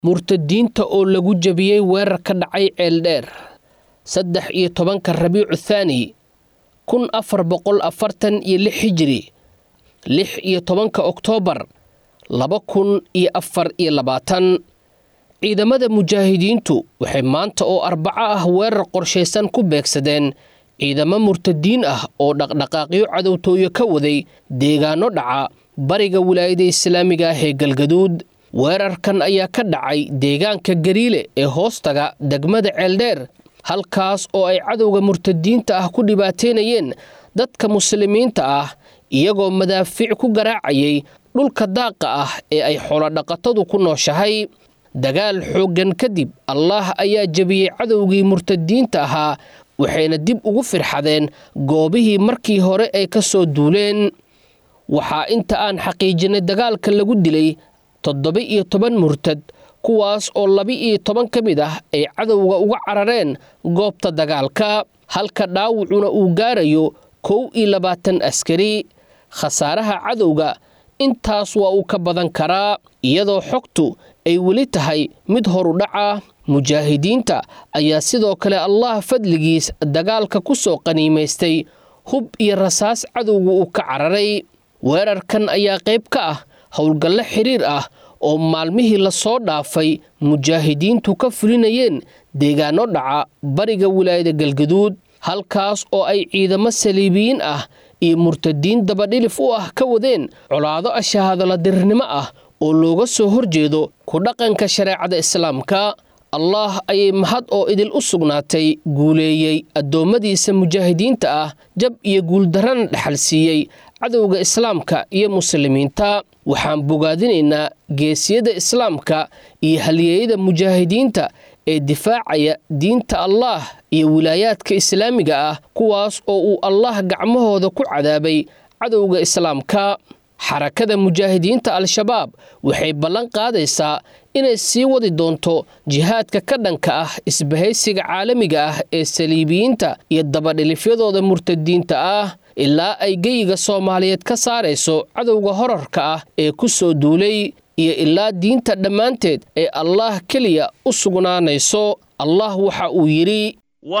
murtadiinta oo lagu jebiyey weerar ka dhacay ceeldheer saddex iyo tobanka rabiicu thaani kun afar boqol afartan iyo lix hijiri lix iyo tobanka oktoobar laba kun iyo afar iyo labaatan ciidamada mujaahidiintu waxay maanta oo arbaco ah weerar qorshaysan ku beegsadeen ciidamo murtadiin ah oo dhaqdhaqaaqyo cadowtooyo ka waday deegaano dhaca bariga wilaayada islaamiga ah ee galgaduud weerarkan ayaa ka dhacay deegaanka gariile ee hoostaga degmada ceeldheer halkaas oo ay cadowga murtadiinta ah ku dhibaateynayeen dadka muslimiinta ah iyagoo madaafiic ku garaacayay dhulka daaqa ah ee ay xoolodhaqatadu ku nooshahay dagaal xooggan kadib allaah ayaa jebiyey cadowgii murtadiinta ahaa waxayna dib ugu firxadeen goobihii markii hore ay ka soo duuleen waxaa inta aan xaqiijinay dagaalka lagu dilay toddoba iyo toban murtad kuwaas oo laba-iyo toban ka mid ah ay cadowga uga carareen goobta dagaalka halka dhaawacuna uu gaarayo kow iyo labaatan askari khasaaraha cadowga intaas waa uu ka badan karaa iyadoo xogtu ay weli tahay mid horu dhaca mujaahidiinta ayaa sidoo kale allah fadligiis dagaalka ku soo qaniimaystay hub iyo rasaas cadowga uu ka cararay weerarkan ayaa qayb ka ah howlgallo xiriir ah oo maalmihii lasoo dhaafay mujaahidiintu ka fulinayeen deegaano dhaca bariga wilaayada galgaduud halkaas oo ay ciidamo saliibiyiin ah iyo murtadiin dabadhilif u ah ka wadeen colaado ashahaadaladirnimo ah oo looga soo horjeedo ku dhaqanka shareecada islaamka allah ayay mahad oo idil u sugnaatay guuleeyey addoommadiisa mujaahidiinta ah jab iyo guuldarrana dhexal siiyey cadowga islaamka iyo muslimiinta waxaan bogaadinaynaa geesiyada islaamka iyo halyeeyada mujaahidiinta ee difaacaya diinta allaah iyo wilaayaadka islaamiga ah kuwaas oo uu allah gacmahooda ku cadaabay cadowga islaamka xarakada mujaahidiinta al-shabaab waxay ballan qaadaysaa inay sii wadi doonto jihaadka ka dhanka ah isbahaysiga caalamiga ah ee saliibiyiinta iyo dabadhilifyadooda murtadiinta ah ilaa ay geyiga soomaaliyeed ka saarayso cadowga horarka ah ee ku soo duulay iyo ilaa diinta dhammaanteed ee allaah keliya u sugnaanayso allah waxa uu yidhi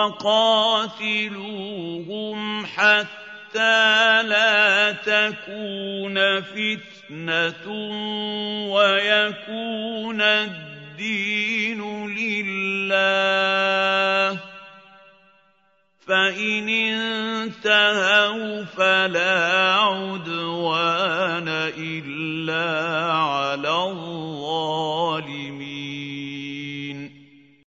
حتى لا تكون فتنة ويكون الدين لله فإن انتهوا فلا عدوان إلا على